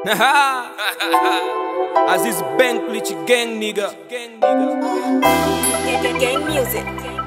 Aziz Benklich gang nigga. Gang nigga. Gang, gang music.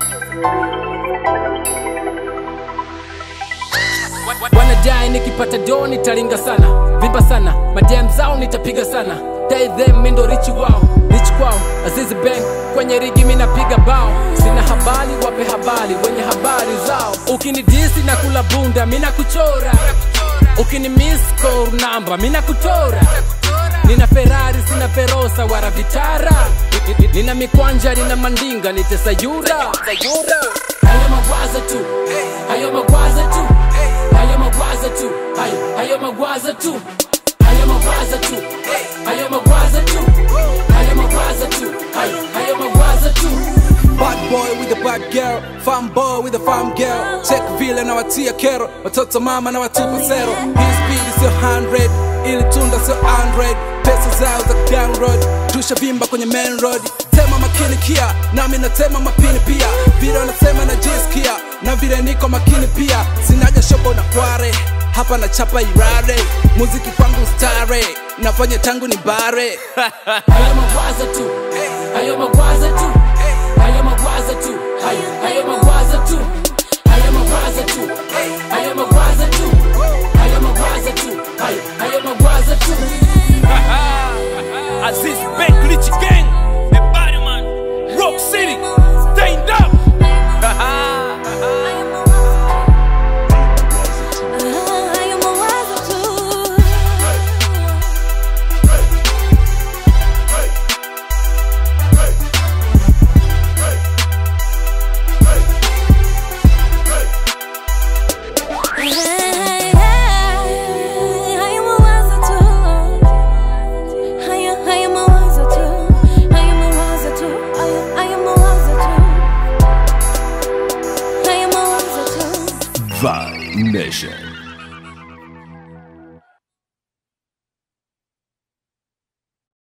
wanadai nikipata do nitalinga sana vimba sana madem zao nitapiga sana dai them mindo richi wao rich kwao azizi bank kwenye rigi minapiga bao sina habari wape habari wenye habari zao ukinidisi na kula bunda mina kuchora ukini miss call namba mina kutora nina ferari sina verosa wara vitara nina mikwanja nina mandinga nitesayura hayo magwaza tu hayo magwaza tu hayo magwaza tu hayo hayo magwaza tu hayo magwaza tu hayo magwaza tu hayo magwaza tu hayo hayo magwaza tu Bad boy with a bad girl, farm boy with a farm girl. Check vile na watia kero, watoto mama na watupa sero. Hii speed sio 100, ili tunda sio 100. Pesa zao za gang road, tushavimba kwenye main road. Tema makini kia, nami natema mapini pia. Vile wanasema najisikia, na vile niko makini pia. Sinaja shobo na kware, hapa na chapa irare. Muziki kwangu stare, nafanya tangu ni bare. hayo magwaza tu hayo magwaza tu hayo magwaza tu hayo hayo magwaza tu hayo magwaza tu hayo magwaza tu hayo magwaza tu hayo hayo magwaza tu Aziz Benklich gang. The body man. Rock City. Stand up. Hayo mawazo tu. Hayo mawazo tu. Hayo hayo mawazo tu. Hayo mawazo tu. Hayo hayo mawazo tu. Hayo mawazo tu. Vibe Nation.